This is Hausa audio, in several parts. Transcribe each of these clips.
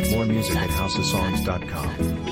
More music at houseofsongs.com.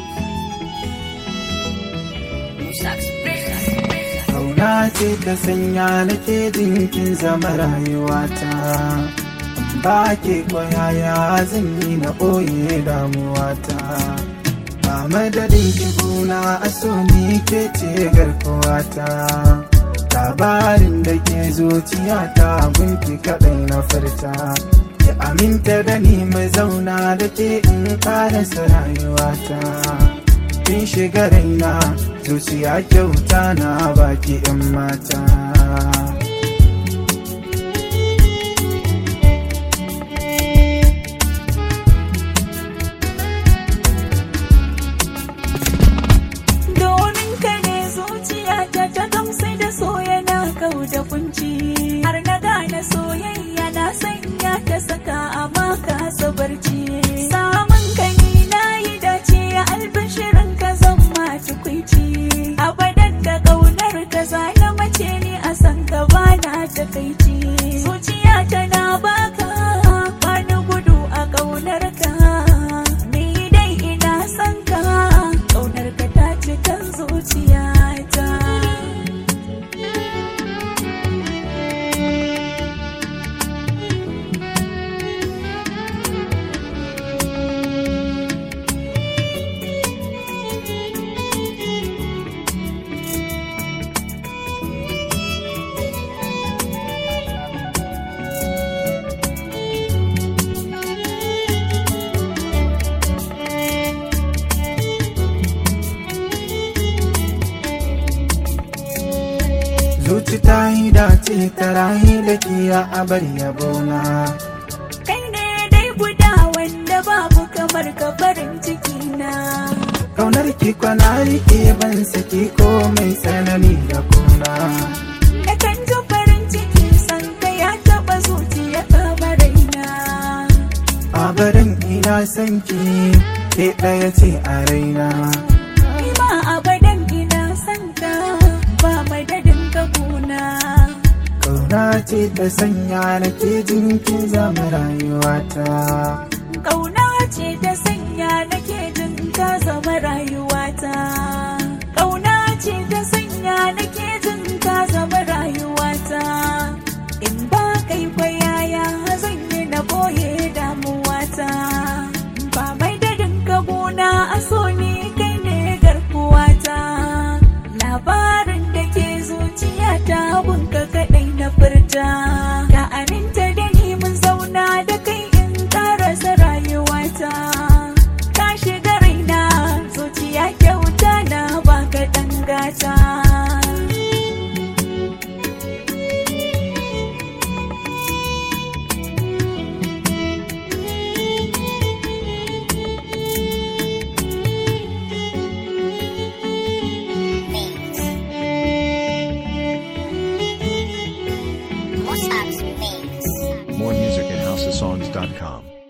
Kauna ce ta sanya nake jinkin zama rayuwata ba ke kwayaya zan yi na ɓoye damuwata ba madadin ki gona a so ni ke ce garkuwata labarin da ke zuciyata gunki kaɗai na furta ki aminta da ni mai zauna da ke in ƙarasa rayuwata kin shiga raina zuciya kyauta na baki 'yan mata Domin ka ne zuciya ta ta gamsu da so yana kau da kunci har na gane soyayya na sanya ta saka a maka barci. Samun ka ni na yi dace albishirin ka zan ma tukwici. Abadan da ƙaunar ka na mace ni a san ka bana takaici. Zuciya tana baka bani gudu a ƙaunar ka. Ni dai ina son ka ƙaunar ka ta cikin zuciyata. zuci ta yi dace ta rayu da kiya a bar yabona Kai ne dai guda wanda babu kamar ka farin ciki na. kaunar ki kwana rike ban saki ko mai tsanani da kuna Da kan ji farin ciki san ka ya taɓa zuciya kama raina. a barin ina son ki ke ɗaya ce a raina Ni ma abadan ina son ka ba madadin ka kuna. kauna ce ta sanya nake jin kin zama rayuwata Ƙauna ce ta sanya nake jin ka zama rayuwata. Ƙauna ce ta sanya nake jin ka zama rayuwata. In ba kai kwayaya zan yi na boye damuwata. Ba mai dadin ka gona a so ni kai ne garkuwata. Labarin da ke zuciyata bunka kaɗai na furta. Ka aminta da ni mun zauna da kai in karasa rayuwata. Ka shiga raina zuciya kyauta na baka dangata. More music at houseofsongs.com.